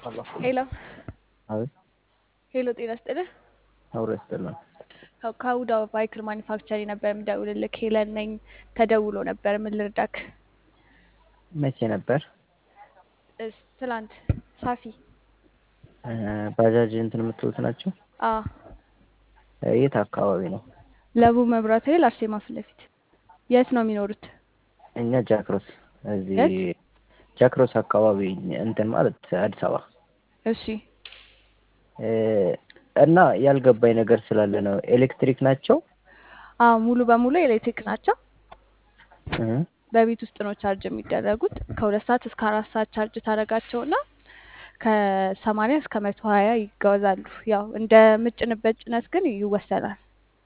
ሄሎ አቤት ሄሎ፣ ጤና ይስጥልህ። አብሮ ያስጠላል። ከ- ከሁዳ ባይክል ማኒፋክቸሪንግ ነበር የምደውልልህ። ሄለን ነኝ። ተደውሎ ነበር። ምን ልርዳክ? መቼ ነበር? እስ ትላንት ሳፊ እ፣ ባጃጅ እንትን የምትሉት ናቸው? አ የት አካባቢ ነው? ለቡ መብራት ኃይል አርሴማ ፊት ለፊት። የት ነው የሚኖሩት? እኛ ጃክሮስ፣ እዚህ የት? ጃክሮስ አካባቢ እንትን ማለት አዲስ አበባ እሺ እ፣ እና ያልገባኝ ነገር ስላለ ነው። ኤሌክትሪክ ናቸው? አ ሙሉ በሙሉ ኤሌክትሪክ ናቸው። እ፣ በቤት ውስጥ ነው ቻርጅ የሚደረጉት። ከሁለት ሰዓት እስከ አራት ሰዓት ቻርጅ ታደርጋቸውና ከሰማንያ እስከ መቶ ሀያ ይጓዛሉ። ያው እንደ ምጭንበት ጭነት ግን ይወሰናል።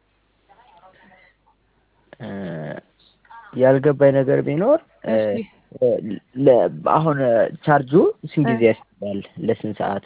እ፣ ያልገባኝ ነገር ቢኖር እ፣ እሺ ለ- አሁን ቻርጁ ስንት እ፣ ጊዜ ያስባል? ለስንት ሰዓት?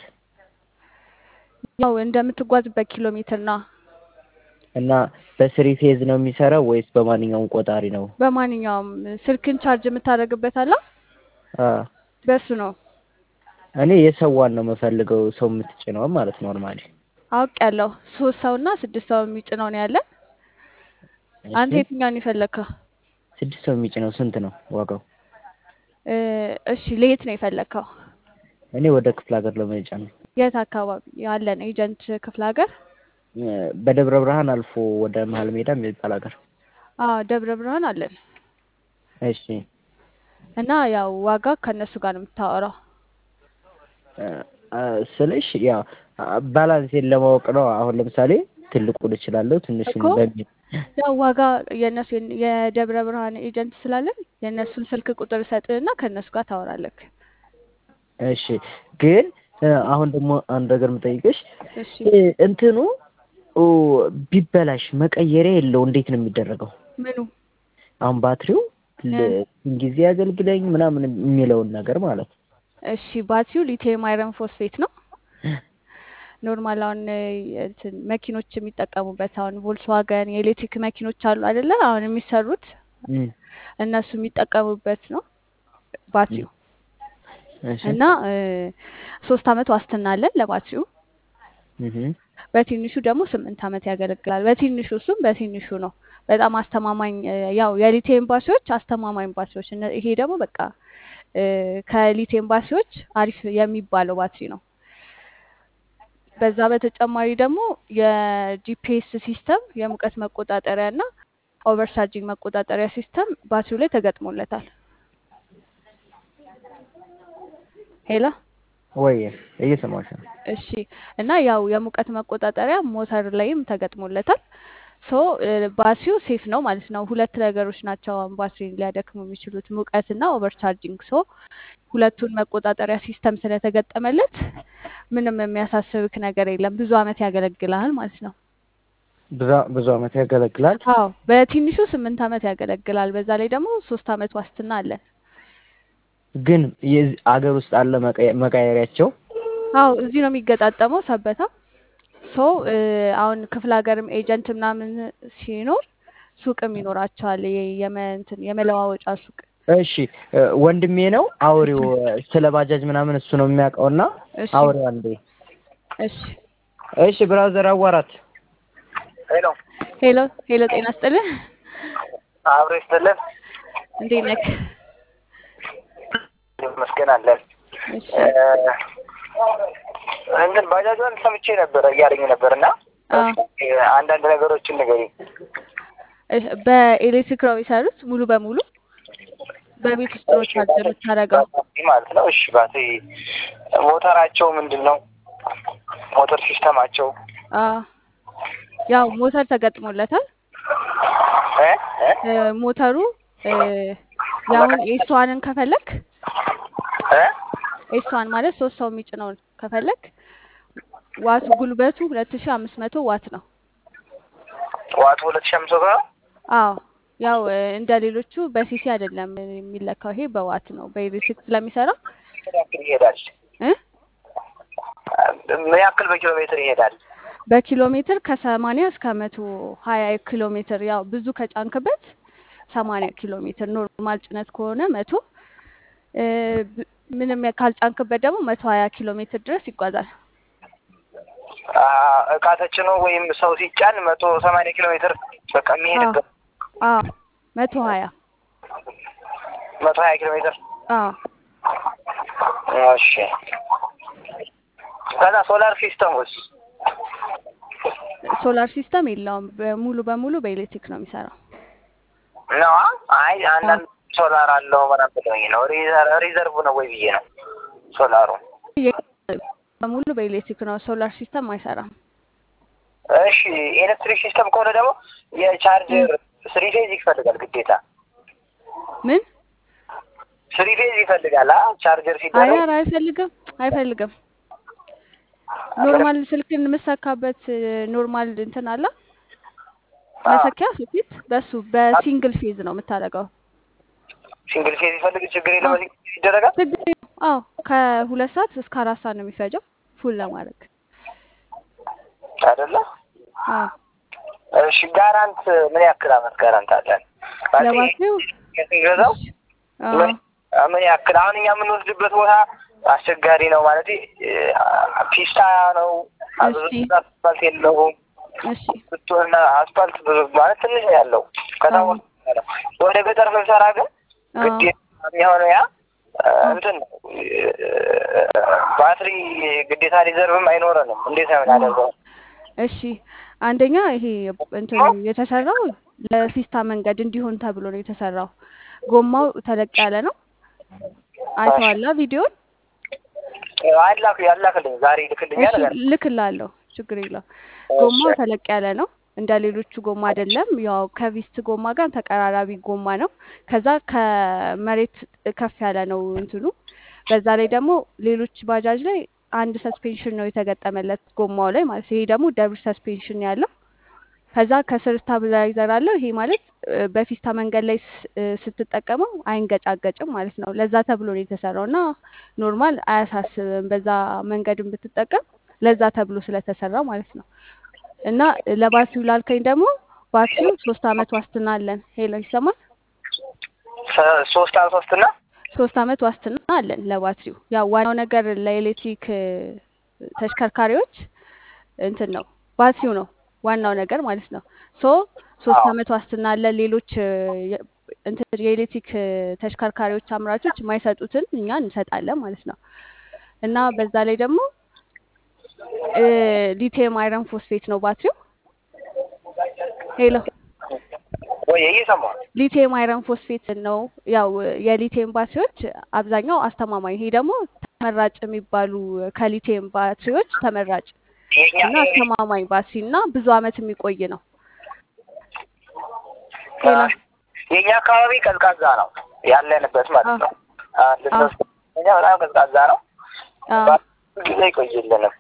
ያው እንደምትጓዝበት ኪሎ ሜትር ነው። እና በስሪ ፌዝ ነው የሚሰራው ወይስ በማንኛውም ቆጣሪ ነው? በማንኛውም ስልክን ቻርጅ የምታደርግበት አለ አ በሱ ነው። እኔ የሰዋን ነው የምፈልገው፣ ሰው የምትጭነው ማለት ኖርማሊ። አውቅ ያለው ሶስት ሰው እና ስድስት ሰው የሚጭነው ነው ያለን። እሺ አንተ የትኛውን የፈለግከው? ስድስት ሰው የሚጭነው ስንት ነው ዋጋው? እ፣ እሺ ለየት ነው የፈለግከው? እኔ ወደ ክፍለ ሀገር ለመጫን ነው። የት አካባቢ ያለን ኤጀንት ክፍለ ሀገር? እ፣ በደብረ ብርሃን አልፎ ወደ መሀል ሜዳ የሚባል ሀገር። አዎ ደብረ ብርሃን አለን እሺ እና ያው ዋጋ ከእነሱ ጋር ነው የምታወራው። እ፣ አ፣ ስልሽ ያ ባላንሴን ለማወቅ ነው። አሁን ለምሳሌ ትልቁን እችላለሁ ትንሹን እኮ በሚል ያው ዋጋ የእነሱ የደብረ ብርሃን ኤጀንት ስላለን የእነሱን ስልክ ቁጥር ሰጥህና ከእነሱ ጋር ታወራለህ። እሺ ግን እ፣ አሁን ደግሞ አንድ ነገር የምጠይቅሽ እሺ እ፣ እንትኑ ኦ፣ ቢበላሽ መቀየሪያ የለው እንዴት ነው የሚደረገው? ምኑ አሁን ባትሪው እ፣ ለ- ጊዜ ያገልግለኝ ምናምን የሚለውን ነገር ማለት ነው። እሺ ባትሪው ሊቲየም አይረን ፎስፌት ነው። ኖርማል አሁን እ፣ እንትን መኪኖች የሚጠቀሙበት አሁን ቮልስዋገን የኤሌክትሪክ መኪኖች አሉ አይደለ? አሁን የሚሰሩት እም፣ እነሱ የሚጠቀሙበት ነው ባትሪው እሺ እና እ፣ ሶስት አመት ዋስትና አለን ለባትሪው። እህ፣ በትንሹ ደግሞ ስምንት አመት ያገለግላል። በትንሹ እሱም በትንሹ ነው። በጣም አስተማማኝ እ፣ ያው የሊቲየም ባትሪዎች አስተማማኝ ባትሪዎች፣ እነ- ይሄ ደግሞ በቃ እ፣ ከሊቲየም ባትሪዎች አሪፍ የሚባለው ባትሪ ነው። በዛ በተጨማሪ ደግሞ የጂፒኤስ ሲስተም የሙቀት መቆጣጠሪያ እና ኦቨርቻርጂንግ መቆጣጠሪያ ሲስተም ባትሪው ላይ ተገጥሞለታል። ሄላ ወይ እየሰማሁሽ ነው። እሺ። እና ያው የሙቀት መቆጣጠሪያ ሞተር ላይም ተገጥሞለታል። ሶ ባትሪው ሴፍ ነው ማለት ነው። ሁለት ነገሮች ናቸው አሁን ባትሪን ሊያደክሙ የሚችሉት ሙቀት እና ኦቨርቻርጂንግ። ሶ ሁለቱን መቆጣጠሪያ ሲስተም ስለተገጠመለት ምንም የሚያሳስብክ ነገር የለም። ብዙ አመት ያገለግልሃል ማለት ነው። ብዙ ብዙ አመት ያገለግላል። አዎ በትንሹ ስምንት አመት ያገለግላል። በዛ ላይ ደግሞ ሶስት አመት ዋስትና አለን። ግን የዚህ አገር ውስጥ አለ መቀየ- መቀየሪያቸው? አዎ እዚህ ነው የሚገጣጠመው ሰበታ። ሶ አሁን ክፍለ ሀገርም ኤጀንት ምናምን ሲኖር ሱቅም ይኖራቸዋል። የ- የመ- እንትን የመለዋወጫ ሱቅ። እሺ እ፣ ወንድሜ ነው አውሬው ስለ ባጃጅ ምናምን እሱ ነው የሚያውቀውና እሺ አውሬው አንዴ። እሺ። እሺ ብራዘር አዋራት። ሄሎ ሄሎ ሄሎ፣ ጤና ይስጥልህ። አብሮ ይስጥልን። እንዴት ነክ? ይመስገን አለን። እሺ እንትን ባጃጇን ሰምቼ ነበረ እያለኝ ነበር እና አ እስኪ አንዳንድ ነገሮችን ንገሪኝ። እሺ፣ በኤሌክትሪክ ነው የሚሰሩት ሙሉ በሙሉ በቤት ውስጥ ነው ቻርጅ የምታደርገው። ባትሪ ማለት ነው። እሺ ባትሪ ሞተራቸው ምንድን ነው? ሞተር ሲስተማቸው አ ያው ሞተር ተገጥሞለታል። እ እ እ፣ ሞተሩ እ፣ ያሁን ኤስዋንን ከፈለክ እ ኤስዋን ማለት ሶስት ሰው የሚጭነውን ከፈለክ ዋቱ ጉልበቱ ሁለት ሺ አምስት መቶ ዋት ነው። ዋቱ ሁለት ሺህ አምስት መቶ ነው። አዎ ያው እ፣ እንደ ሌሎቹ በሲሲ አይደለም የሚለካው፣ ይሄ በዋት ነው በኤሌክትሪክ ስለሚሰራ ምን ያክል ይሄዳል? እ ምን ያክል በኪሎ ሜትር ይሄዳል? በኪሎ ሜትር ከሰማንያ እስከ መቶ ሀያ ኪሎ ሜትር ያው ብዙ ከጫንክበት ሰማንያ ኪሎ ሜትር ኖርማል ጭነት ከሆነ መቶ እ፣ ብ- ምንም ካልጫንክበት ደግሞ መቶ ሀያ ኪሎ ሜትር ድረስ ይጓዛል። አ፣ እቃ ተጭኖ ወይም ሰው ሲጫን መቶ ሰማንያ ኪሎ ሜትር በቃ የሚሄድበት አዎ መቶ ሀያ መቶ ሀያ ኪሎ ሜትር አዎ እሺ። ከዛ ሶላር ሲስተም ውስጥ ሶላር ሲስተም የለውም። በሙሉ በሙሉ በኤሌክትሪክ ነው የሚሰራው። ነው። አይ አንዳንድ ሶላር አለው ምናምን ብለውኝ ነው። ሪዘር- ሪዘርቭ ነው ወይ ብዬ ነው ሶላሩ። በሙሉ በኤሌክትሪክ ነው። ሶላር ሲስተም አይሰራም። እሺ ኤሌክትሪክ ሲስተም ከሆነ ደግሞ የቻርጀር ስሪ ፌዝ ይፈልጋል ግዴታ። ምን ስሪ ፌዝ ይፈልጋል አ ቻርጀር አይ ሲደረግ ኧረ አይፈልግም አይፈልግም። ኖርማል ስልክን የምሰካበት ኖርማል እንትን አለ መሰኪያ ሶኬት፣ በሱ በሲንግል ፌዝ ነው የምታደርገው። ሲንግል ፌዝ ይፈልግ ችግር የለም በዚህ ይደረጋል። ችግር የለውም። አዎ ከሁለት ሰዓት እስከ አራት ሰዓት ነው የሚፈጀው ፉል ለማድረግ። አይደለ? አዎ እሺ ጋራንት ምን ያክል አመት ጋራንት አለን? ማለት ለባትሪው ስንገዛው አዎ ምን ምን ያክል አሁን እኛ የምንወስድበት ቦታ አስቸጋሪ ነው ማለት ፒስታ ነው። ብዙ እሺ። አስፋልት የለውም። እሺ ብትሆንና አስፋልት ብዙ ማለት ትንሽ ነው ያለው። ከተማ አዎ። ውስጥ ነው። ወደ ገጠር ስንሰራ ግን አዎ ግዴታ የሚሆነው ያ እንትን ነው ባትሪ ግዴታ ሪዘርቭም አይኖረንም። እንዴት ነው የምናደርገው? እሺ አንደኛ ይሄ እንትኑ የተሰራው ለፊስታ መንገድ እንዲሆን ተብሎ ነው የተሰራው። ጎማው ተለቅ ያለ ነው። አይተዋላ ቪዲዮን? አላክ ያላክልኝ ዛሬ ይልክልኛል። እሺ ልክላለሁ፣ ችግር የለው። ጎማው ተለቅ ያለ ነው። እንደ ሌሎቹ ጎማ አይደለም። ያው ከቪስት ጎማ ጋር ተቀራራቢ ጎማ ነው። ከዛ ከመሬት ከፍ ያለ ነው እንትኑ። በዛ ላይ ደግሞ ሌሎች ባጃጅ ላይ አንድ ሰስፔንሽን ነው የተገጠመለት ጎማው ላይ ማለት ነው። ይሄ ደግሞ ደብል ሰስፔንሽን ያለው ከዛ ከስር ስታብላይዘር አለው። ይሄ ማለት እ፣ በፊስታ መንገድ ላይ ስ- እ፣ ስትጠቀመው አይንገጫገጭም ማለት ነው። ለዛ ተብሎ ነው የተሰራው እና ኖርማል አያሳስብም። በዛ መንገድን ብትጠቀም ለዛ ተብሎ ስለተሰራ ማለት ነው። እና ለባትሪው ላልከኝ ደግሞ ባትሪው ሶስት አመት ዋስትና አለን። ሄሎ ይሰማል? ሶ- ሶስት አመት ሶስትና ሶስት አመት ዋስትና አለን ለባትሪው። ያው ዋናው ነገር ለኤሌክትሪክ እ፣ ተሽከርካሪዎች እንትን ነው ባትሪው ነው ዋናው ነገር ማለት ነው። ሶ ሶስት አዎ። አመት ዋስትና አለን። ሌሎች እ፣ የ- እንትን የኤሌክትሪክ እ፣ ተሽከርካሪዎች አምራቾች የማይሰጡትን እኛ እንሰጣለን ማለት ነው። እና በዛ ላይ ደግሞ እ፣ ሊቲየም አይረን ፎስፌት ነው ባትሪው። ሄሎ ወይ እየሰማሁ ነው። ሊቲየም አይረን ፎስፌት ነው። ያው የሊቲየም ባትሪዎች አብዛኛው አስተማማኝ፣ ይሄ ደግሞ ተመራጭ የሚባሉ ከሊቲየም ባትሪዎች ተመራጭ የኛ እና አስተማማኝ ባትሪ እና ብዙ አመት የሚቆይ ነው። ሌላ የኛ አካባቢ ቀዝቃዛ ነው ያለንበት ማለት ነው። አንድ አዎ። ሶስት እኛ በጣም ቀዝቃዛ ነው። አዎ ብዙ ጊዜ አይቆይልንም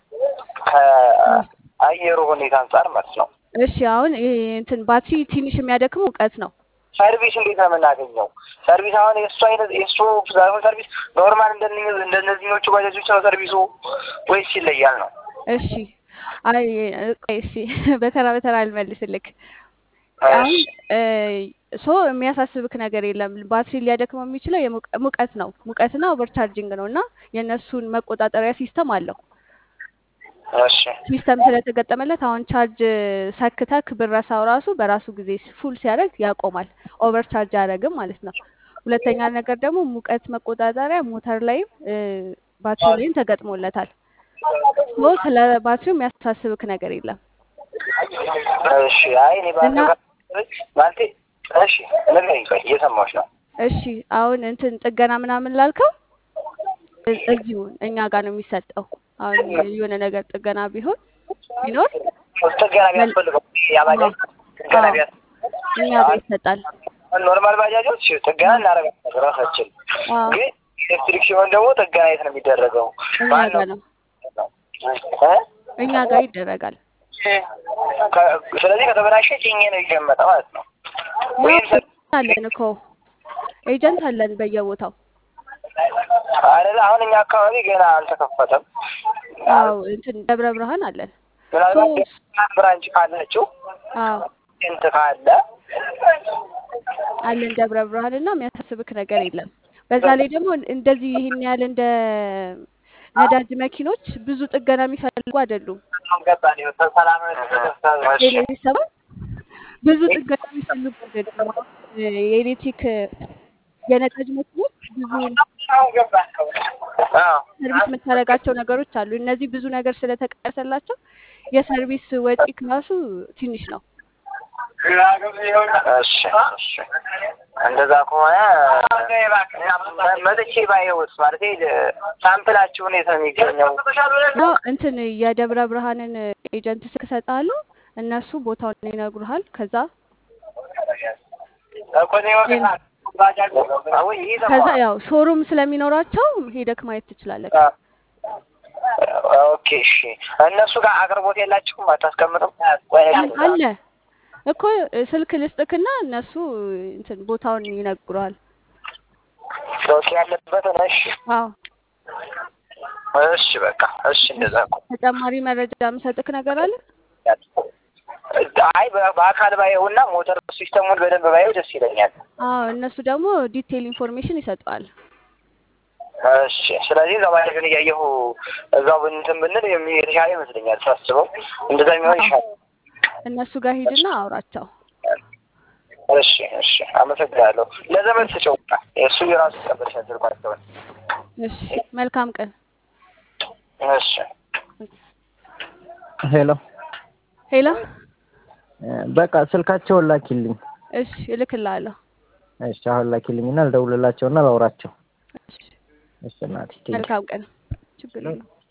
ከአየሩ ሁኔታ አንጻር ማለት ነው። እሺ አሁን ይሄ እንትን ባትሪ ትንሽ የሚያደክመው እውቀት ነው። ሰርቪስ እንዴት ነው የምናገኘው? ሰርቪስ አሁን የእሱ አይነት የእሱ ሳይሆን ሰርቪስ ኖርማል እንደነ- እንደነዚህኞቹ ባጃጆች ነው ሰርቪሱ ወይስ ይለያል ነው? እሺ አይ ቆይ እሺ በተራ በተራ ልመልስልክ። አሁን ሶ የሚያሳስብክ ነገር የለም። ባትሪ ሊያደክመው የሚችለው የሙቀ- ሙቀት ነው። ሙቀትና ኦቨርቻርጂንግ ነው እና የእነሱን መቆጣጠሪያ ሲስተም አለው። እሺ ሲስተም ስለተገጠመለት አሁን ቻርጅ ሰክተክ ብረሳው ራሱ በራሱ ጊዜ ፉል ሲያደርግ ያቆማል። ኦቨር ቻርጅ አያደርግም ማለት ነው። ሁለተኛ ነገር ደግሞ ሙቀት መቆጣጠሪያ ሞተር ላይም እ፣ ባትሪ ላይም ተገጥሞለታል። ሶ ስለ ባትሪው የሚያሳስብክ ነገር የለም። እሺ አይ እኔ ባለው እና- ማለቴ እሺ ንገሪኝ፣ ቆይ እየሰማሁሽ ነው። እሺ አሁን እንትን ጥገና ምናምን ላልከው እ- እዚሁ እኛ ጋር ነው የሚሰጠው። አሁን የሆነ ነገር ጥገና ቢሆን ቢኖር ጥገና ቢያስፈልገው ያባጃጅ ጥገና አዎ። ቢያስ እኛ ጋር ይሰጣል። ኖርማል ባጃጆች ጥገና እናደርጋለን ራሳችን። አዎ ግን ኤሌክትሪክ ሲሆን ደግሞ ጥገና የት ነው የሚደረገው? እኛ ማን ጋር ነው? ነው እ? እኛ ጋር ይደረጋል። ከ- ስለዚህ ከተበላሸ ጭኜ ነው ይገመጠ ማለት ነው። ወይም ያው አለን እኮ ኤጀንት አለን በየቦታው። አይደለ? አሁን እኛ አካባቢ ገና አልተከፈተም። አዎ እንትን ደብረ ብርሃን አለን። ምናልባት ብራንች ካላችሁ አዎ ኤጀንት ካለ አለን ደብረ ብርሃን እና የሚያሳስብክ ነገር የለም። በዛ ላይ ደግሞ እንደዚህ ይህን ያህል እንደ ነዳጅ መኪኖች ብዙ ጥገና የሚፈልጉ አይደሉም። ቤተሰብ ብዙ ጥገና የሚፈልጉ አይደሉም። የኤሌክትሪክ የነዳጅ መኪኖች ብዙ ሰርቪስ የምታደርጋቸው ነገሮች አሉ። እነዚህ ብዙ ነገር ስለተቀነሰላቸው የሰርቪስ ወጪ ክላሱ ትንሽ ነው። እሺ እሺ እንደዛ ከሆነ መጥቼ ባየሁት ማለት ሳምፕላችሁ የት ነው የሚገኘው? ነው እንትን የደብረ ብርሃንን ኤጀንት ስልክ እሰጥሃለሁ። እነሱ ቦታውን ይነግሩሃል። ከዛ ከዛ ያው ሾሩም ስለሚኖራቸው ሄደክ ማየት ትችላለህ። ኦኬ እሺ። እነሱ ጋር አቅርቦት የላችሁም? አታስቀምጥም? አለ እኮ ስልክ ልስጥክና እነሱ እንትን ቦታውን ይነግሩሃል። ኦኬ ያለበትን። እሺ አዎ እሺ በቃ እሺ። እንደዛ እኮ ተጨማሪ መረጃ የምሰጥክ ነገር አለ። አይ በአካል ባየውና ሞተር ሲስተሙን በደንብ ባየው ደስ ይለኛል። አዎ እነሱ ደግሞ ዲቴይል ኢንፎርሜሽን ይሰጠዋል። እሺ ስለዚህ እዛው ባለግን እያየሁ እዛው እንትን ብንል የሚ- የተሻለ ይመስለኛል ሳስበው፣ እንደዛ የሚሆን ይሻላል። እነሱ ጋር ሂድና አውራቸው። እሺ እሺ፣ አመሰግናለሁ። ለዘመን ስጨው እሱ የራሱ ቀበልሻል ስልኳቸውን። እሺ መልካም ቀን። እሺ ሄሎ ሄሎ በቃ ስልካቸውን ላኪልኝ። እሺ እልክልሃለሁ። እሺ አሁን ላኪልኝና ልደውልላቸውና ላውራቸው። እሺ እሺ እናቴ ቴንኪው። መልካም ቀን። ችግር የለውም።